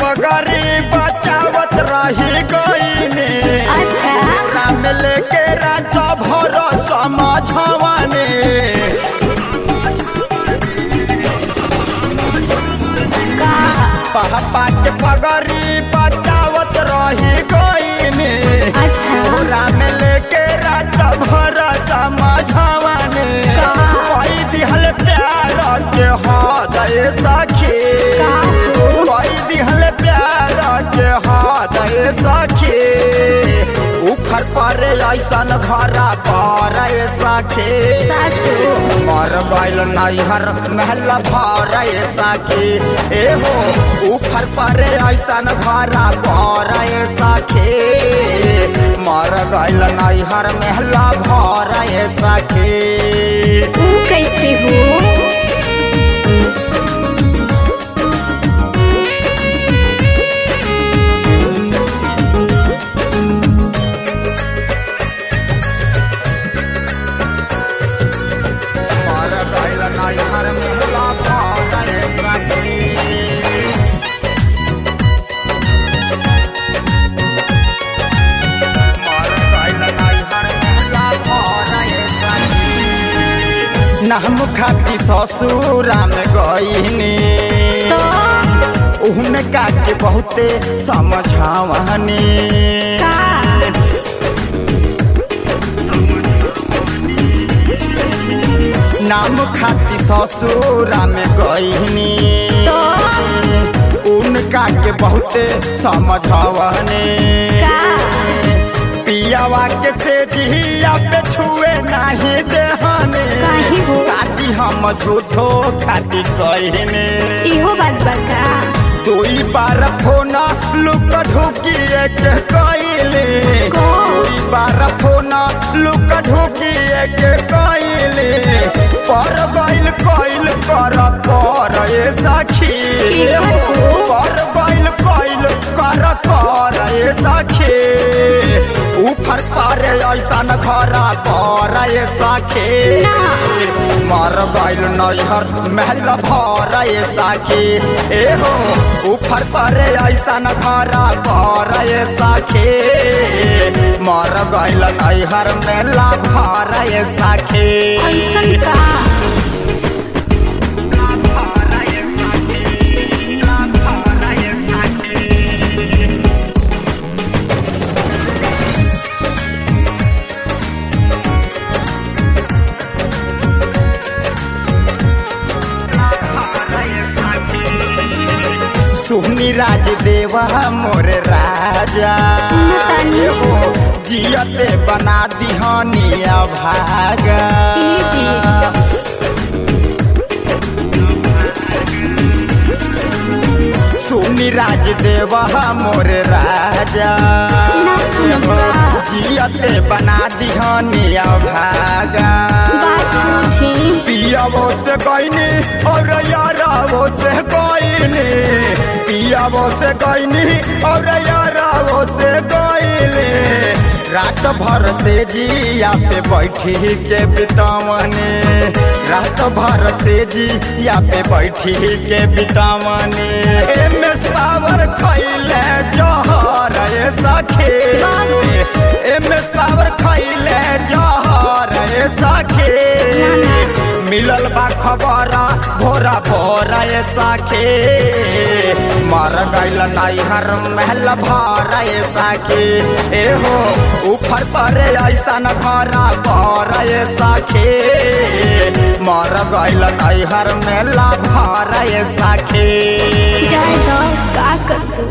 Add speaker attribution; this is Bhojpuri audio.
Speaker 1: पगड़ी बचावत रही गईने
Speaker 2: अच्छा
Speaker 1: राम लेके रात भर समझवने
Speaker 2: का
Speaker 1: पापा के पगड़ी बचावत रही गईने
Speaker 2: अच्छा
Speaker 1: राम लेके रात भर समझवने
Speaker 2: का?
Speaker 1: कोई दिहल प्यार के हृदय सखी
Speaker 2: का हो?
Speaker 1: कोई दिहल प्यार के हृदय सखी उफर पर ऐसन घरा पर सखी
Speaker 2: साचो
Speaker 1: मर गइल नैहर महल भर सखी एहो उफर पर ऐसन घरा पर सखी मर गइल नैहर महल भर सखी
Speaker 2: ऊ कैसे हो
Speaker 1: मर गइल नैहर महल भर सखी मर गइल नैहर महल भर सखी नाम खाती ससुरा में गईनी
Speaker 2: तो
Speaker 1: उनका के बहुते समझावनी
Speaker 2: का
Speaker 1: नाम खाती ससुरा में गईनी
Speaker 2: तो
Speaker 1: उनका के बहुते समझावनी
Speaker 2: का
Speaker 1: पियावा के से जिया पे छुए नहीं देहने
Speaker 2: काहे हो?
Speaker 1: शादी हम झूठो खाती कहने
Speaker 2: इहो बात बका
Speaker 1: दुई बार फोन लुक ढुकी एक कइले
Speaker 2: को?
Speaker 1: दुई बार फोन लुक ढुकी एक कइले पर गइल कइल कर कर ए सखी
Speaker 2: की करू?
Speaker 1: पर गइल कइल कर कर ए सखी ऊपर पर ऐसन घरा पर ए सखी
Speaker 2: ना।
Speaker 1: मर गइल नैहर महल भर ए सखी एहो ऊपर पर ऐसन घरा पर ए सखी मर गइल नैहर मेला भर ए सखी
Speaker 2: ऐसन का
Speaker 1: सुहनी राज देवा मोर राजा
Speaker 2: सुनतानी।
Speaker 1: एहो जियते बना दिहनिया भागा
Speaker 2: ई जी
Speaker 1: सुनी राज देवा मोर राजा
Speaker 2: ना सुनूंगा।
Speaker 1: जियते बना दिहनिया भागा
Speaker 2: बात पूछी
Speaker 1: पियावो से गईनी और यारावो से गईनी पियावो से गईनी और यारावो से गईनी रात भर से जिया पे बैठी के बितावने रात भर से जिया पे बैठी के बितावने एम एस पावर खैले जहर ए सखे एम एस पावर खैले जहर ए सखे मिलल बा खबर भोरा भोरा ए साखे मर गइल नैहर महल भर ए साखे एहो ऊपर पर ऐसन घरा पर ए साखे मर गइल नैहर मेला भर ए साखे
Speaker 2: जाए तो का कर